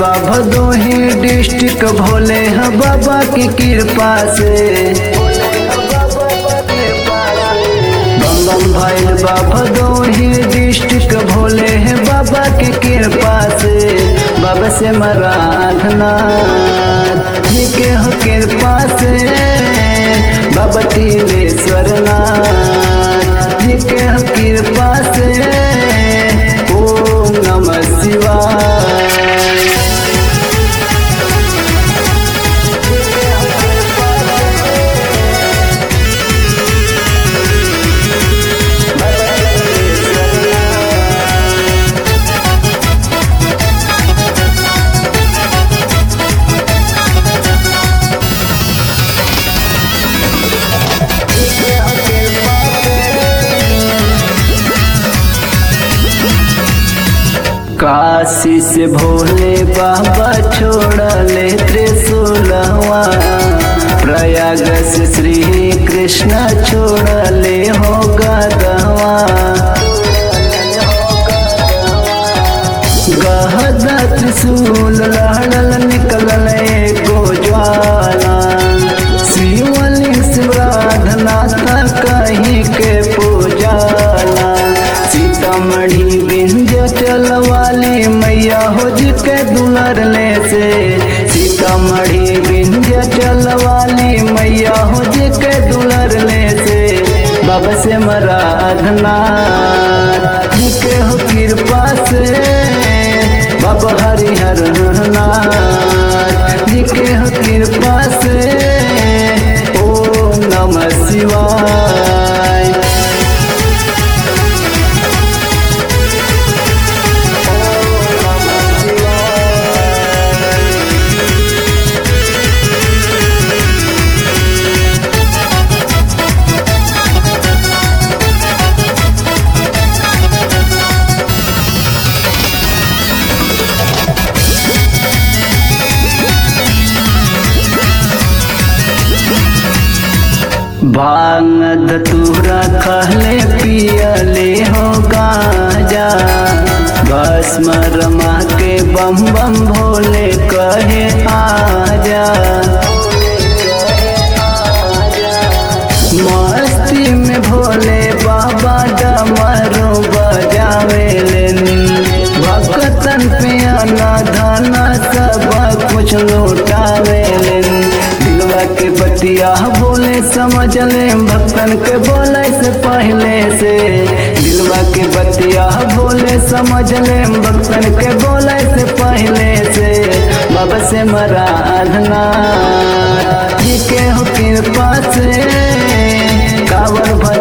बा भदोही डिस्ट्रिक्ट भोले ह बाबा की कृपा से बम बम भइल बा भदोही डिस्ट्रिक्ट भोले है बाबा की कृपा से बाबा से मराधना जी के हो कृपा से बाबा तिलेश्वर नाथ जी के हो कृपा से ओम नमः शिवाय काशी से भोले बाबा छोड़ले त्रिशूलवा प्रयाग से श्री कृष्ण छोड़ले हो गदवा गहदा त्रिशूल लहड़ल निकलल एगो ज्वाला शिवलिंग शिवराधनाथ कहीं के पूजाला सीतामढ़ी बिंध्य चलवाली मैया हो जी के दुलरले से सीतामढ़ी बिंध्य चलवाली मैया हो जी के दुलरले से बाबा से मराधना जी के हो कृपा से बाबा हरिहर नाथ जी के हो कृपा से ओम नमः शिवाय भांग धतूरा कहले पियले हो गाजा भस्म रमा के बम बम भोले कहे आजा मस्ती में भोले बाबा डमरू बजावे भक्तन पे आना धाना सब कुछ लौटावे दिलवा के बतिया बोले समझ ले भक्तन के बोले से पहले से दिलवा के बतिया बोले समझ ले भक्तन के बोले से पहले से बाबा से मराधना जी के हो कृपा से कावर भज